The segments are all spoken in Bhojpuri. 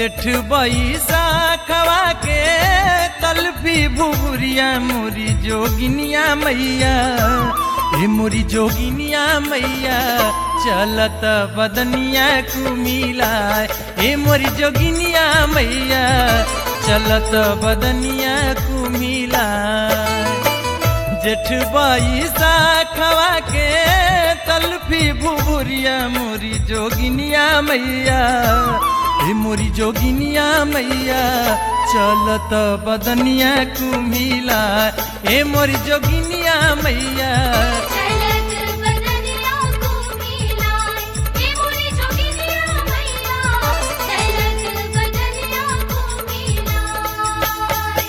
जेठ बैसा खवा के तलफी भुबुरिया मोरी जोगिनिया मैया हे मोरी जोगिनिया मैया चलत बदनिया कुमिला हे मोरी जोगिनिया मैया चलत बदनिया कुमिला जेठ बैसा खवा के तलफी भुबुरिया मोरी जोगिनिया मैया हे मोरी जोगिनिया मैया चलत बदनिया कुमिला हे मोरी जोगिनिया मैया चलत बदनिया कुमिलाय हे मोरी जोगिनिया मैया चलत बदनिया कुमिलाय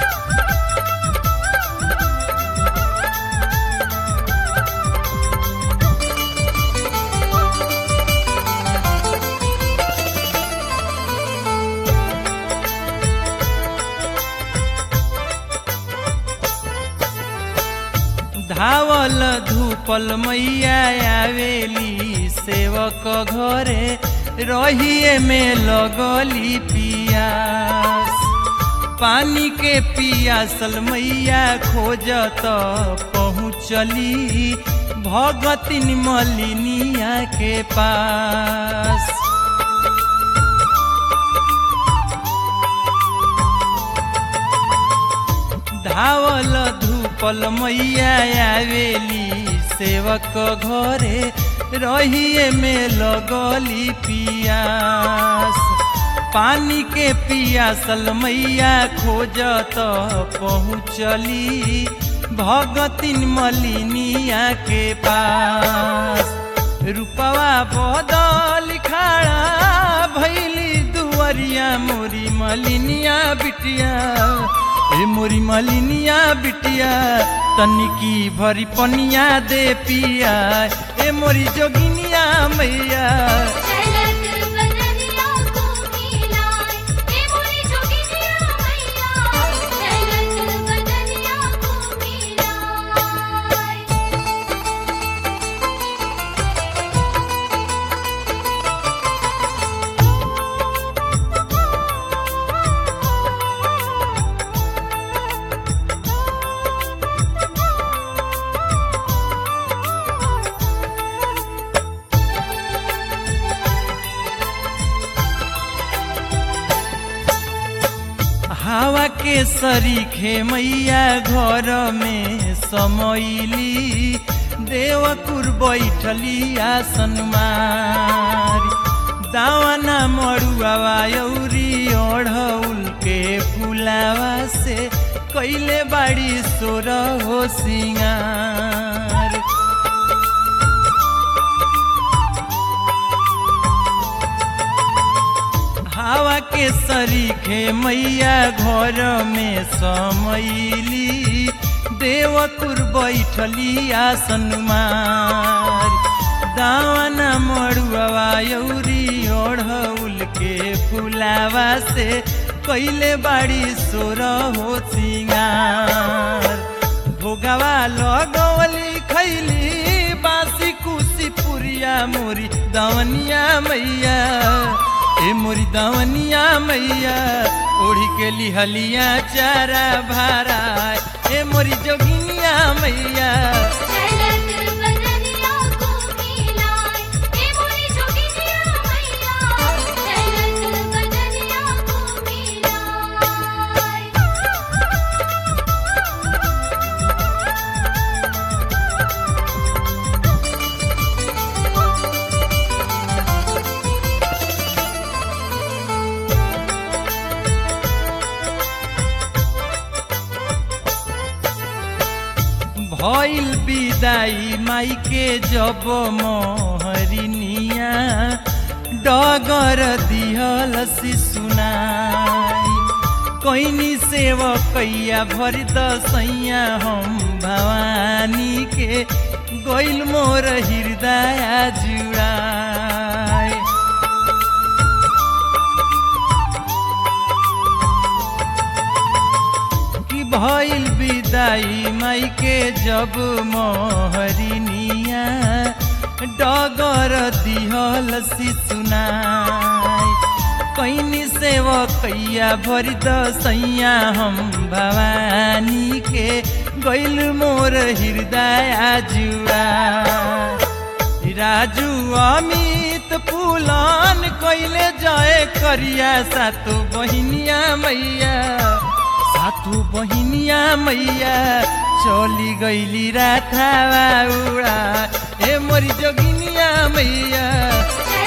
धावल धूपल मैया आवेली सेवक घरे रहिए में लगली पियास पानी के पियासल मैया खोजत पहुँचली भगतिन मलिनिया के पास धावल धूपल मैया आवेली सेवक घरे रहिए में लगली पियास पानी के पियासल मैया खोजत पहुँचली भगतिन मलिनिया के पास रूपवा बदल खड़ा भैली दुवरिया मोरी मलिनिया बिटिया ए मोरी मलिनिया बिटिया तनिकी भरी पनिया दे पिया ए मोरी जोगिनिया मैया चलत बदनिया कुमिलाय हे मोरी जोगिनिया मैया चलत बदनिया कुमिलाय हवा के सरीखे मैया घर में समैली देवकुर बैठली आसन मारी दावाना मड़ुआवा यौरी ओढ़ौल के फुलावा से कैले बाड़ी सोर हो सिंगार हवा के सरीखे मैया घर में समैली देवकुर बैठली आसन मार दावना मड़ुआ यौरी ओढ़ौल के फुलावा से कैले बाड़ी सोर हो सिंगार भोगवा लगवली खैली बासी कुसी पुरिया मोरी दवनिया मैया ए मोरी दवनिया मैया ओढ़ी के लिहलिया चारा भारा ए मोरी जोगिनिया मैया चलत बदनिया कुमिलाय हे मोरी जोगिनिया मैया चलत बदनिया कुमिलाय भइल विदाई माई के जब मोहरिनिया डगर दिहल सुनाई कैनी सेवकैया भरि दसैया हम भवानी के गइल मोर हृदय जुड़ाए कि भइल विदाई माई के जब मोहरिनिया डगर दिहल सुनाई कैनी सेव कैया भरी दसैया हम भवानी के गैल मोर हृदय जुआ राजू अमित पुलान कैले जय करिया सातो बहिनिया मैया सातो बहिनिया मैया चली गैली राथावा उड़ा ए मोरी जोगिनिया मैया जय